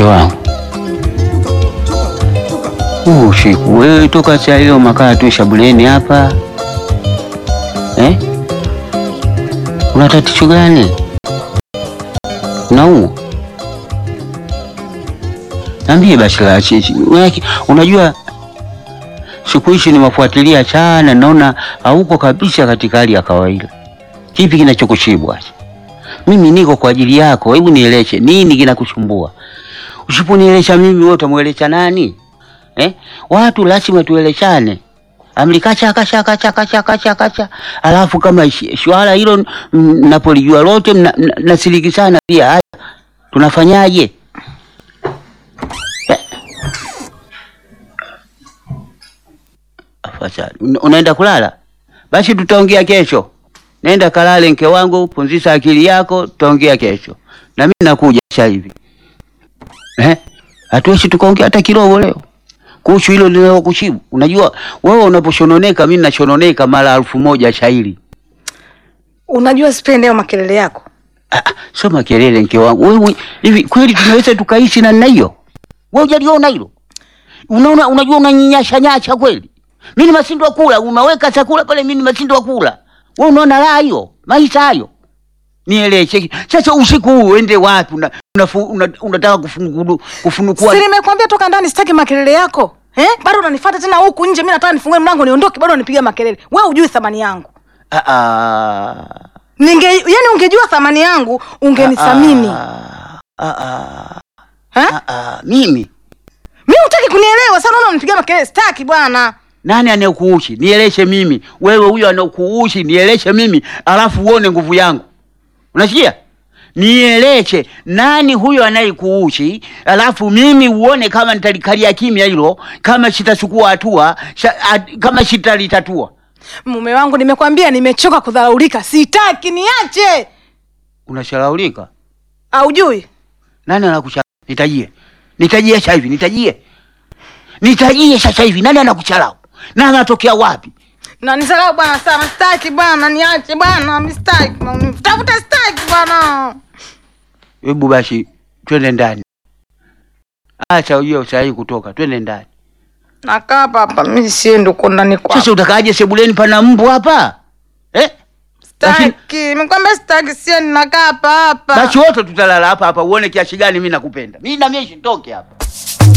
Mke wangu huu usiku wewe toka saa hiyo makaa tu shabuleni hapa eh? Una tatizo gani? Naumwa? Niambie basi la chichi. Unajua siku hizi nimefuatilia sana, naona hauko kabisa katika hali ya kawaida. Kipi kinachokushibwa? Mimi niko kwa ajili yako, hebu nieleshe nini kinakusumbua? Usiponielesha mimi, wewe utamwelesha nani eh? Watu lazima tueleshane. Amlikacha kacha kacha kacha kacha kacha, alafu kama swala hilo mnapolijua lote mnasiriki sana pia. Haya, tunafanyaje? Afadhali unaenda kulala, basi tutaongea kesho. Nenda kalale, mke wangu, punzisha akili yako, tutaongea kesho. Na mimi nakuja sasa hivi eh, hatuwezi tukaongea hata kidogo leo kuhusu hilo linalokushibu. Unajua wewe unaposhononeka, mimi nashononeka mara elfu moja shairi. Unajua sipendi hayo makelele yako. Ah, sio makelele mke wangu. Wewe hivi kweli tunaweza tukaishi na nina hiyo? Wewe hujaliona hilo? Unaona, unajua unanyinyasha nyasha kweli. Mimi nimeshindwa kula, umeweka chakula pale, mimi nimeshindwa kula. Wewe unaona raha hiyo? Maisha hayo. Nieleze. Sasa usiku huu uende wapi? Una, unataka una, una kufungulu kufunukua. Si nimekwambia toka ndani sitaki makelele yako. Eh? Bado unanifuata tena huku nje, mimi nataka nifungue mlango niondoke, bado unipiga makelele. Wewe hujui thamani yangu. Ah ah. Ninge yani ungejua thamani yangu, ungenithamini. Ah ah. Eh? Ah ah. Mimi Mimi hutaki kunielewa, sasa unaona unipiga makelele, sitaki bwana. nani anayekuushi? Nieleshe mimi. Wewe huyo anakuushi, nieleshe mimi, alafu uone nguvu yangu. Unasikia? Nieleshe nani huyo anayekuushi, alafu mimi uone kama nitalikalia kimya hilo, kama sitachukua hatua, sha- at- kama sitalitatua. Mume wangu, nimekwambia nimechoka kudharaulika, sitaki, niache. Unashalaulika? Haujui? Nani anakusha? Nitajie, nitajie sasa hivi, nitajie, nitajie sasa hivi. Nani anakuchalau na anatokea wapi? Na nisalau bwana sana, sitaki bwana, niache bwana, mimi sitaki. Tafuta sitaki bwana. Hebu basi twende ndani, acha hiyo saa hii kutoka, twende ndani. Nakaa hapa hapa, mimi siendi huko ndani kwa. Sasa utakaaje sebuleni, pana mbu hapa eh? Basi, Sitaki, nimekwambia sitaki, siendi, nakaa hapa hapa. basi wote tutalala hapa hapa, uone kiasi gani mimi nakupenda. Mimi na mimi sitoke hapa.